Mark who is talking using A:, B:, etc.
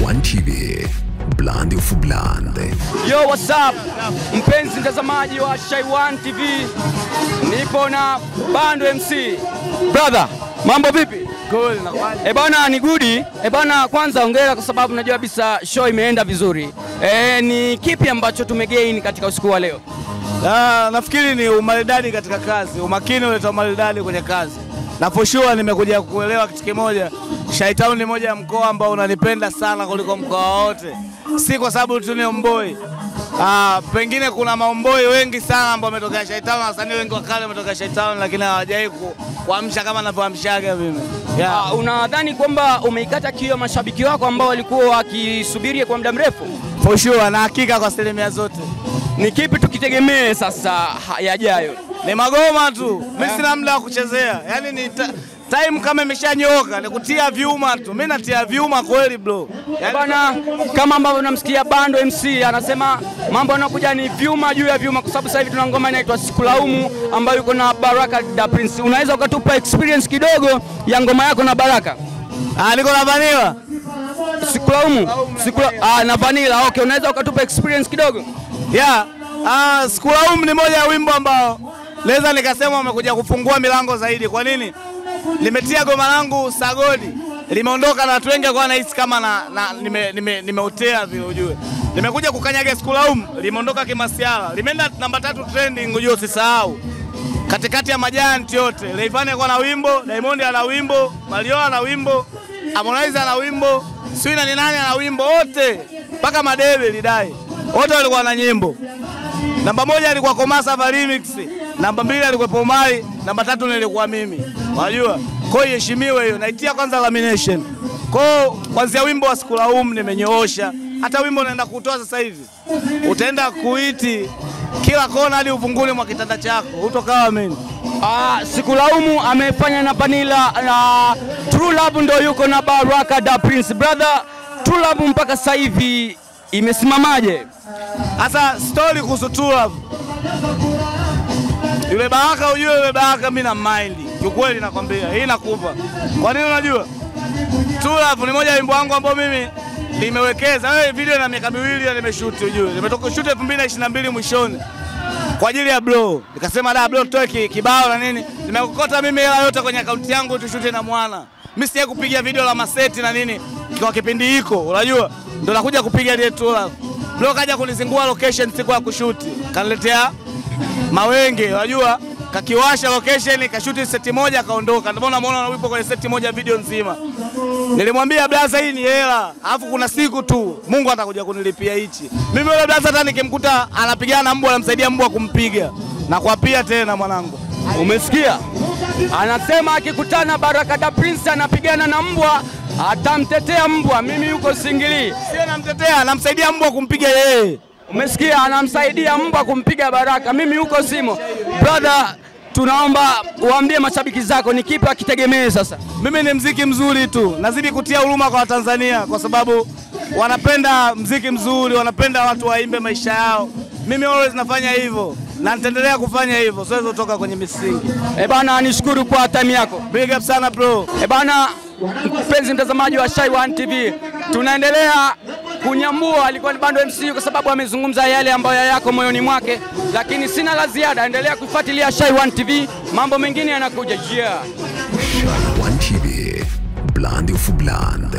A: One TV, Blandi of Blande.
B: Yo, what's up? Mpenzi mtazamaji wa Shaiwan TV, nipo na Bando MC. Brother, mambo vipi?
C: Cool, nakwaje?
B: E bana, ni gudi. E bana, kwanza hongera kwa sababu najua kabisa show imeenda vizuri. E, ni kipi ambacho tumegain katika usiku wa leo?
C: Ah, nafikiri ni umaridadi katika kazi, umakini uleta umaridadi kwenye kazi, na for sure nimekuja kuelewa kitu kimoja. Shaitown ni moja ya mkoa ambao unanipenda sana kuliko mkoa wote, si kwa sababu tu ni omboi. Ah, pengine kuna maomboi wengi sana ambao wametokea Shaitown, na wasanii wengi wa kale wametokea Shaitown, lakini hawajawahi ku- kuamsha kama ninavyoamshaga mimi. Yeah.
B: Ah, unadhani kwamba umeikata kio mashabiki wako ambao walikuwa wakisubiri kwa muda mrefu?
C: For sure, na hakika kwa asilimia zote
B: Ni kipi tukitegemee sasa ha- yajayo?
C: ni magoma tu, mi sina muda wa kuchezea, yaani ni ta, time kama imeshanyooka ni kutia vyuma tu. Mi natia vyuma kweli bro, yaani,
B: Bana, kama ambavyo unamsikia Bando MC anasema mambo yanakuja ni vyuma juu ya vyuma, kwa sababu sasa hivi tuna ngoma inaitwa Sikulaumu ambayo yuko na Baraka da Prince. Unaweza ukatupa experience kidogo ya ngoma yako na Baraka?
C: ah, niko na vanila
B: Sikulaumu, Sikula, ah, na Vanilla. Okay, unaweza ukatupa experience kidogo?
C: yeah. Ah, sikulaumu ni moja ya wimbo ambao naweza nikasema umekuja kufungua milango zaidi. Kwa nini? Limetia goma langu sagodi, limeondoka na watu wengi kwa nahisi kama na, na nimeotea nime, nimeotea vile ujue. Limekuja kukanyaga sikulaumu, limeondoka kimasiala, limeenda namba tatu trending, ujue usisahau katikati ya majanti yote. Rayvanny alikuwa na wimbo, Diamond ana wimbo, Mario ana wimbo, Harmonize ana wimbo, Swina ni nani ana wimbo, wote mpaka Madebe lidai wote walikuwa na nyimbo. Namba moja alikuwa Komasava Remix, namba mbili alikuwa Pomai, namba tatu nilikuwa mimi. Unajua? Kwa hiyo iheshimiwe hiyo. Naitia kwanza lamination. Kwa hiyo kwanzia wimbo wa Sikulaumu nimenyoosha. Hata wimbo unaenda kutoa sasa hivi. Utaenda kuiti kila kona hadi uvunguni mwa kitanda chako. Hutokawa mimi.
B: Ah, Sikulaumu amefanya na Vanilla na True Love ndo yuko na Baraka da Prince. Brother, True Love mpaka sasa hivi imesimamaje?
C: Sasa story kuhusu True Love. Yule Baraka ujue yule Baraka mimi na mind. Kiukweli nakwambia, hii nakupa. Kwa nini unajua? True Love ni moja ya wimbo wangu ambao mimi nimewekeza. Wewe video na miaka miwili na nimeshoot ujue. Nimetoka shoot 2022 mwishoni. Kwa ajili ya bro. Nikasema da bro tutoe ki- kibao na nini. Nimekokota mimi hela yote kwenye akaunti yangu tushute na mwana. Mimi sija kupiga video la maseti na nini kwa kipindi hiko, unajua? Ndo nakuja kupiga ile True Love. Bro kaja kunizingua location siku ya kushuti. Kaniletea mawenge, unajua? Kakiwasha location, kashuti seti moja kaondoka. Ndio maana unaona ulipo kwenye seti moja video nzima. Nilimwambia blaza, hii ni hela, alafu kuna siku tu Mungu atakuja kunilipia hichi. Mimi yule blaza hata nikimkuta anapigana na mbwa, anamsaidia mbwa kumpiga na kuapia tena mwanangu.
B: Umesikia? Anasema akikutana Baraka da Prince anapigana na mbwa atamtetea mbwa. Mimi yuko singili.
C: Sio namtetea, namsaidia mbwa kumpiga yeye.
B: Umesikia? Anamsaidia mbwa kumpiga Baraka. Mimi yuko simo. Brother, tunaomba uambie mashabiki zako ni kipi akitegemee sasa.
C: Mimi ni mziki mzuri tu, nazidi kutia huruma kwa Watanzania kwa sababu wanapenda mziki mzuri, wanapenda watu waimbe maisha yao. Mimi always nafanya hivyo na nitaendelea kufanya hivyo, siwezi kutoka kwenye misingi.
B: Eh bana, nishukuru kwa time yako.
C: Big up sana bro.
B: Eh bana, mpenzi mtazamaji wa Shai One TV, tunaendelea kunyambua. Alikuwa ni Bando MC kwa sababu amezungumza yale ambayo yako moyoni mwake, lakini sina la ziada. Endelea kufuatilia Shai One TV, mambo mengine yanakuja. Yeah.
A: One TV, Blandi of Blande.